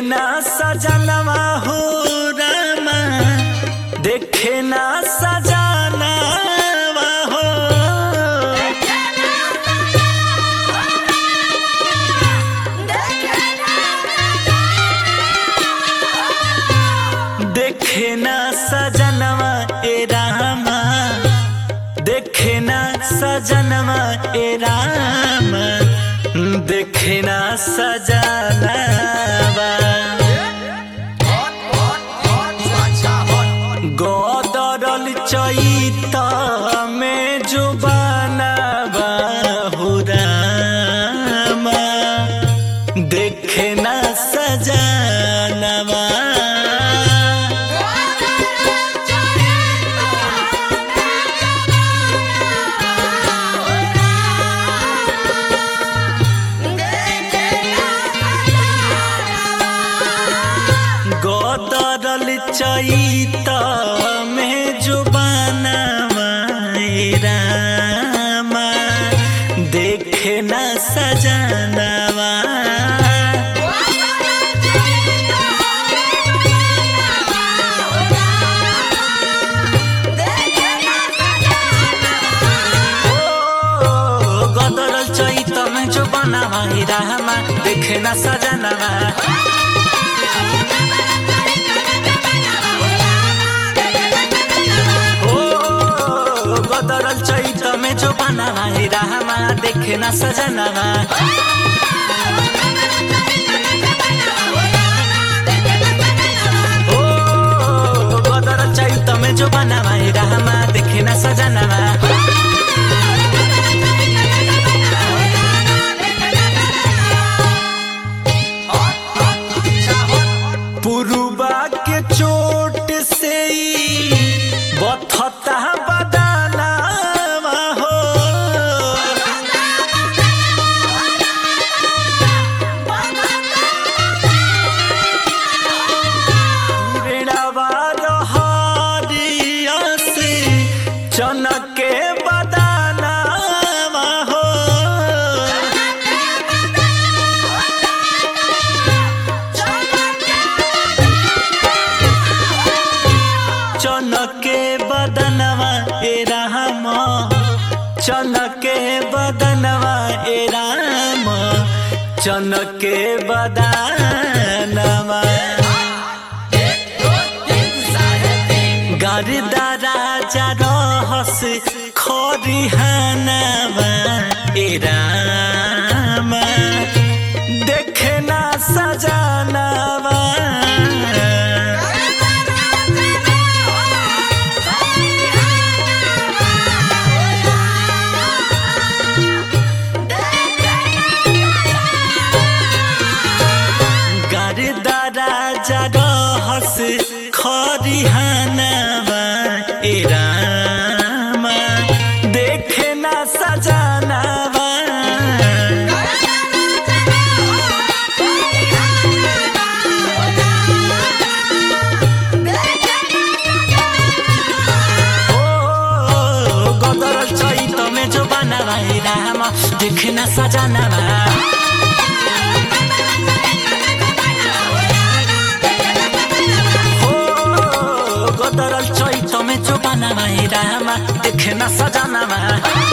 ना सजनवा हो रामा देखे ना सजनवा हो देखे ना सजनवा ए रामा देखे ना सजनवा ए रामा देखे ना सजनवा गदरल चैत में जुबानवा हो रामा देखे ना सजनवा गदरल चैत में जुबानवा ए रामा देखे ना सजनवा ओ, गदरल चैत में जुबानवा ए रामा देखे ना सजनवा ओ गदरल चैत में जो बनवा हे रामा देखे ना सजनवा ओ गदरल चैत में जो बनवा हे रामा देखे ना सजनवा पुरुबा के चोट से ही बथता बदानावा हो ऋणवा रहरिया से चनके बदानावा हो चनके बदनवा ए राम चनके बदनवा ए राम चनके बदनवा गर्दा राजा रहस खरिहानवा ए राम देखे ना सजनवा गर्दा राजा रहस खरिहानवा ए रामा देखे ना सजनवा ओ गदरल चैत में जो बनवा ए रामा देखे ना सजनवा हो गदरल चैत में जो बनवा ए रामा देखे ना सजनवा